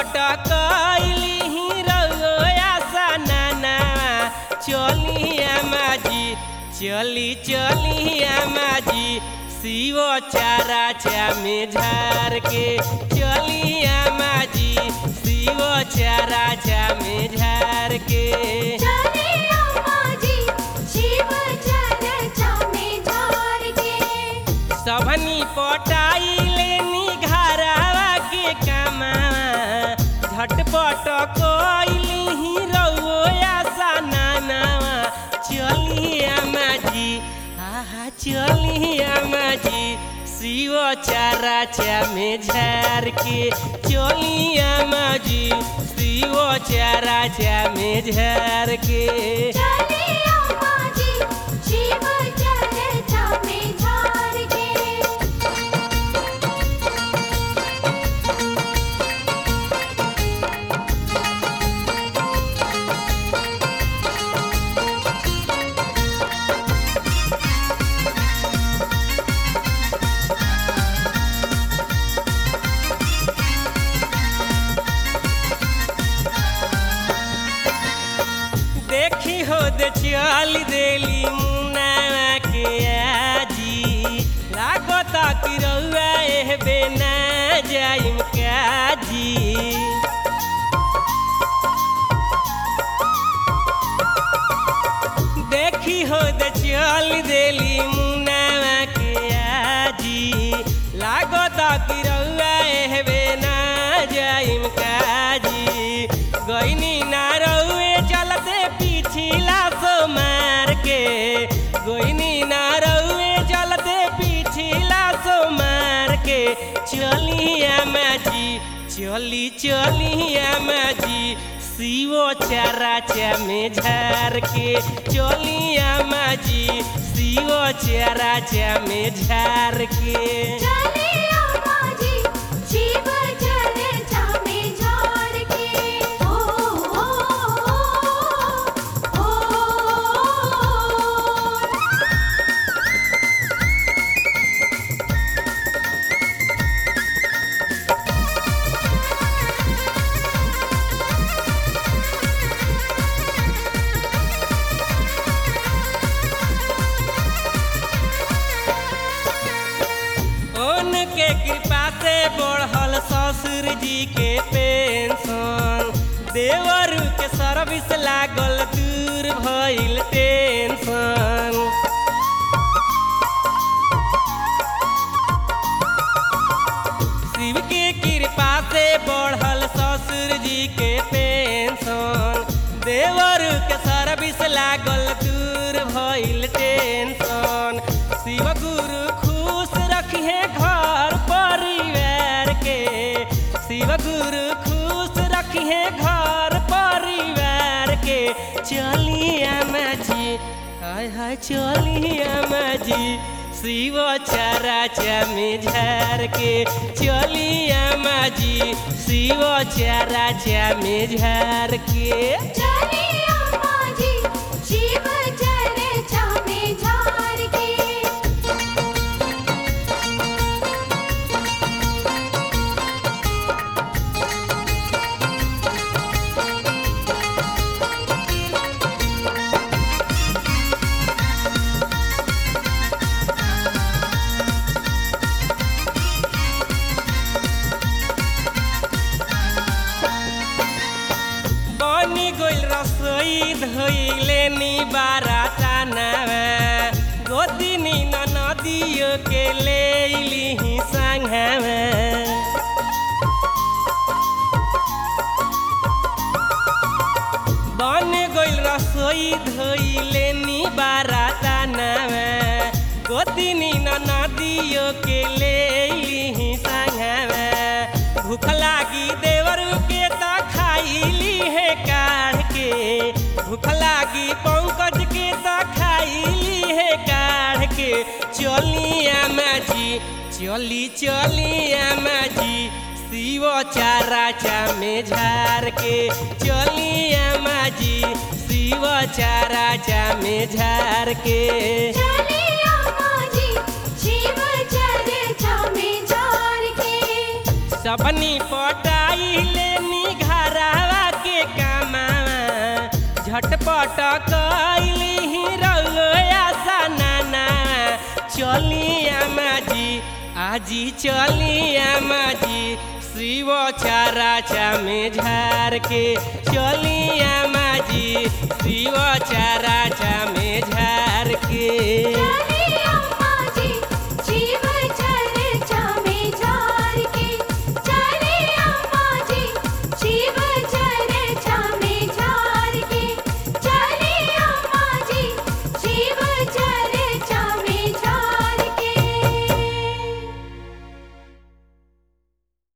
पटकैली रउआ सनाना चलिया माजी चली चलिया माजी शिव चारा चा में झार के चलिया माजी शिव चारा चा में झार के चले अम्मा जी शिव चर्चा में झार के सबनी पटाई लेनी घरवा के कामा झटपट कोइली रउआ सनानावा चलिया माजी आहा चलिया माजी शिव चारा चा में झार के चलिया माजी शिव चारा चा में झार के चले अम्मा जी शिव चर्चा में झार के देखी हो दे चल देली मुन्ना के आजी लागता कि रउआ एह बेना जाइम काजी देखी हो दे चल देली मुन्ना के आजी लागता कि रउआ एह बेना जाइम काजी गईनी ना रउए चलते पिछिला सो मार के गईनी ना रउए चलते पिछिला सो मार के चलिया माजी चली चलिया माजी शिवो चारा चा में झार के चलिया माजी शिवो चारा चा में झार के चले अम्मा जी शिव चर्चा में झार के ओ ओ ओ ओ उनके कृपा से बढ़ल ससुर जी के पेंशन देवर के सर्विस लागल दूर भइल टेंशन शिव के कृपा से बढ़ल ससुर जी के पेंशन देवर के सर्विस लागल दूर भइल टेंशन शिव गुरु खुश रखिए घर परिवार के शिव गुरु खुश रखिए घर परिवार के चलिया माझी हाय हाय चलिया माझी शिव चारा चा में झार के चलिया माझी शिव चारा चा में झार के चले अम्मा जी शिव चर्चा में झार के बनी गइल रसोई धोइले नी बाराताना गोदिनी न नदियो के लेली संघावा बन गइल रसोई धोइले नी बाराताना गोदिनी न नदियो के लेली संघावा भूख लागी देवर के त खाइली है काढ़ के भूख लागी पंकज के त खाइली है काढ़ के चलिया माझी चली चलिया माझी शिव चारा चा में झार के चलिया माझी शिव चारा चा में झार के चले अम्मा जी शिव चर्चा में झार के सबनी पटाई लेनी पटकैली रउआ सनाना चलिया माजी आजी चलिया माजी शिव चारा चामे झार के चलिया माजी शिव चारा चामे झार के